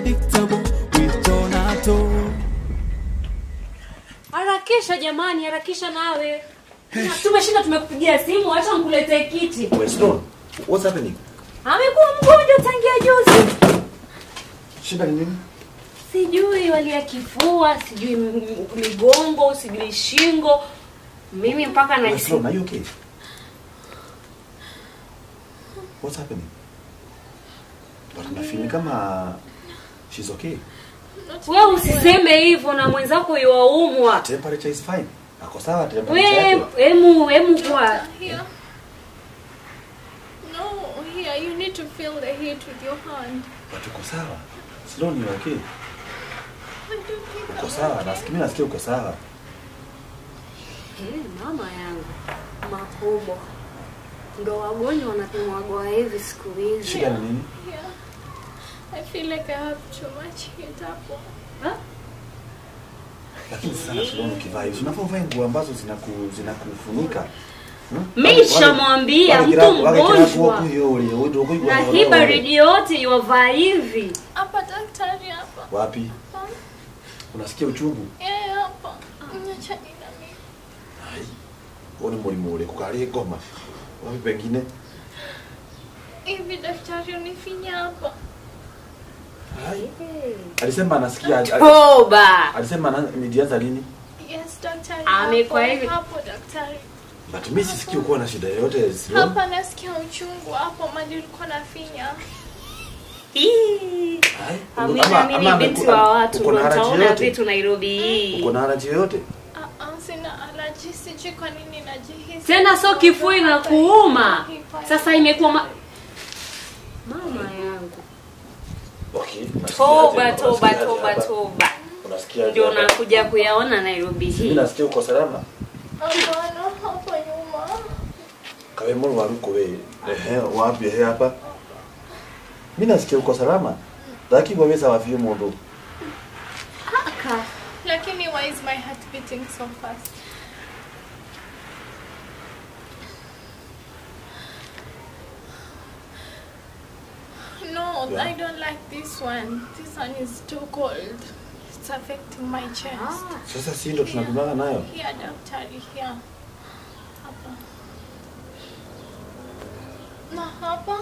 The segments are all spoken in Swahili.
unpredictable with Donato. Harakisha jamani, harakisha nawe. Tumeshinda tumekupigia simu, acha nikuletee kiti. Wait, Stone, what's happening? Amekuwa mgonjwa tangia juzi. Shida ni nini? Sijui walia kifua, sijui m- m- migongo, sijui shingo. Mimi mpaka Wait, najisi Stone, are you okay? What's happening? But nafeel kama she's okay. wewe usiseme hivyo na mwenzako yuwaumwa. Temperature is fine. Ako sawa temperature Wewe yake. hemu hemu kwa Here. No, here. You need to feel the heat with your hand. But uko sawa. Sloan, you okay? I don't think Uko I'm sawa. okay. Nasikia mimi nasikia uko sawa. Eh, mama yangu makubwa ndo wagonjwa wanapimwagwa hivi siku hizi. Shida ni nini? Yeah. I feel like I have too much heat hapo. Lakini sana Sloan ukivaa hivi, unafaa uvae nguo ambazo zinaku zinakufunika. Hmm? Mi Wale- nishamwambia wale mtu kira- wale kira mgonjwa. kuwa kuyo ule, ule, ule, ule, na ule, hii ule. baridi yote iwavaa hivi. Hapa daktari hapa. Wapi? Hapa. Unasikia uchungu? Yeah, hapa. Nyacha nina mimi. Ai. Huo ni mũrimũ ũrĩkũ karĩ ngoma wapi pengine Hivi daktari unifinya hapa. Ai. alisema anasikia al- Toba. alisema ana- nilianza lini Yes, daktari. Amekuwa hapo, hivi. Hapo daktari. but mi sisikii ukuwa na shida yoyote Sloan. Hapa nasikia uchungu hapo mali ulikuwa nafinya. Ii. Ai. Amina Ama- mimi ama binti ameku- wa watu uko ndo na allergy nitaona yoyote? vitu Nairobi hii. uko na haraji yoyote Ah, ah, sina allergy, sijui kwa nini najihisi. Tena sio kifua na kuuma. Hii- Sasa imekuwa ma... mama yangu. okay unasikia Toba aje? toba Unasikia aje toba hapa? toba. unasikia aje Ndio hapa? nakuja kuyaona Nairobi mimi hii. nasikia uko salama Hapana, hapo nyuma. kawe mũrũ waruko we ehe wapi ehe hapa mi nasikia uko salama ndakigua wĩ sawa biũ mũndũ Kaka. Lakini why is my heart beating so fast? No, Yeah. I don't like this one. This one is too cold. It's affecting my chest. Ah. sasa si ndo tunapimana nayo Here, daktari, here. Hapa. Na hapa?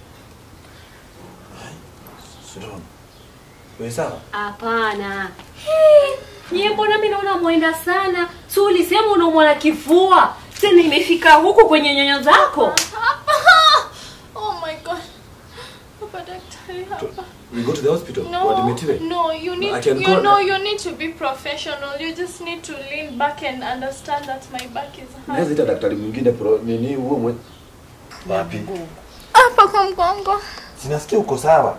Sloan. we sawa Hapana. Nyie mbona mimi naona mwenda sana? Si ulisema unaumwa na kifua. Tena imefika huku kwenye nyonyo zako. Hapa! Oh my god. Hapa, daktari, hapa. we go to the hospital No, uadmitiwe no, you need I can you call- know you need to be professional. You just need to lean back and understand that my back is naweza hurt. ita daktari mwingine pro nini huo mwe wapi Hapa kwa mgongo. sinasikia uko sawa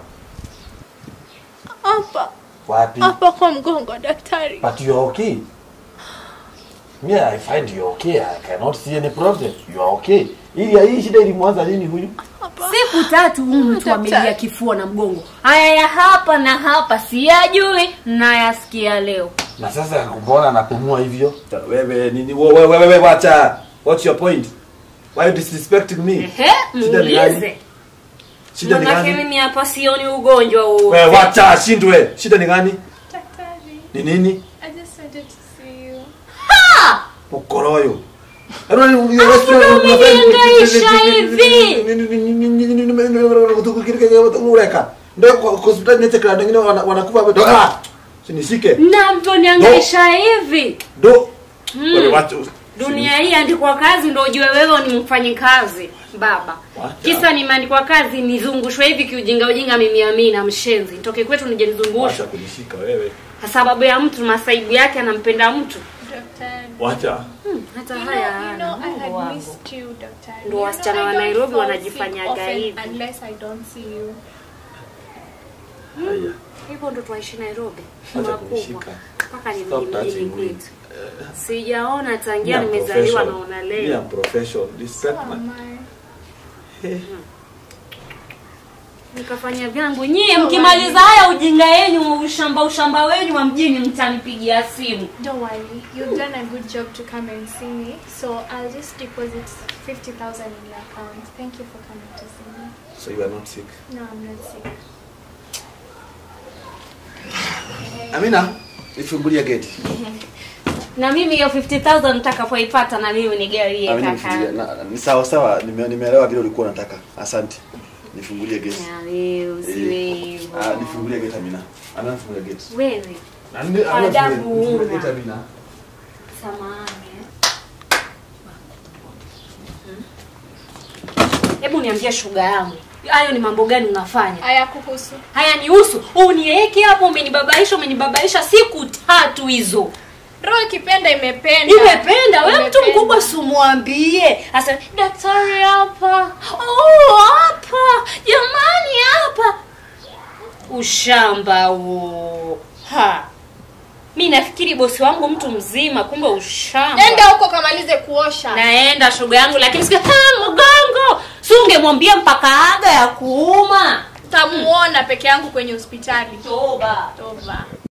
Hapa. wapi Hapa kwa mgongo daktari. but you are okay me i find you okay i cannot see any problem you are okay ili hii shida ilimwanza lini huyu Hapa. Siku tatu huyu mtu daktari. amelia kifua na mgongo. Haya ya hapa na hapa siyajui na yasikia leo. na sasa mbona anapumua hivyo wewe nini wewe wewe wewe wacha what's your point why you disrespecting me Ehe, Shida ni gani? muulize. shida ni Manake gani mimi hapa sioni ugonjwa huu. wewe wacha shindwe shida ni gani Daktari. ni nini I just wanted to see you. ukoroyo umenihangaisha hivi? ureka ndo hospitali netekera ndengine wanakufa ndo ah sinishike Na mtu niangaisha hivi. ndo wewe wacha Dunia hii andikwa kazi ndo ujue wewe ni mfanyikazi baba. Wacha. Kisa nimeandikwa kazi nizungushwe hivi kiujinga ujinga mimi amina mshenzi. Nitoke kwetu nije wacha nizungushwe. kunishika wewe Kwa sababu ya mtu masaibu yake anampenda mtu. Daktari. wacha Hmm, hata You haya know, you know, hana I Mungu had wangu. missed you, daktari. Ndo You wasichana know, wa I don't Nairobi fall wanajifanyaga sick often hivi. Unless I don't see you. haya Hivyo ndo twaishi Nairobi. Acha Makubwa. kunishika. Mpaka Stop nirudi touching mjini me. kwetu. Sijaona tangia Me, I'm nimezaliwa professional. naona Me, leo. I'm professional. Respect Oh my- my. Eh, nikafanya vyangu nyie mkimaliza haya ujinga yenyu ushamba ushamba wenyu wa mjini mtanipigia simu Don't worry, you've done a good job to come and see me. So I'll just deposit 50,000 in your account. Thank you for coming to see me. so you are not sick No, I'm not sick. Amina, nifungulie geti. Na mimi hiyo 50000 nitakapoipata na mimi nigawie Amina, kaka. nifungulie. Na- Ni sawa sawa, nime- nimeelewa vile ulikuwa unataka. Asante. Nifungulie geti. Na wewe usiwe Eh, hivyo. Ah, nifungulie geti Amina. Amina, nifungulie geti. Wewe Na ni- Amina, Adabu nifungulie- nifungulie una. geti Amina. samahani. Hebu niambie shuga yangu. Hayo ni mambo gani unafanya? Haya kuhusu. Haya nihusu. Uniweke hapo umenibabaisha umenibabaisha siku tatu hizo. Roho ikipenda imependa. Imependa wewe mtu Imependa. mkubwa simwambie. Asa daktari hapa. Oh hapa. Jamani hapa. Ushamba huo. Ha. Mi nafikiri bosi wangu mtu mzima kumbe ushamba. Nenda huko kamalize kuosha. Naenda shoga yangu lakini sikia "Ah, mgongo. Si ungemwambia mpaka aga ya kuuma. Tamuona peke yangu kwenye hospitali. Toba. Toba.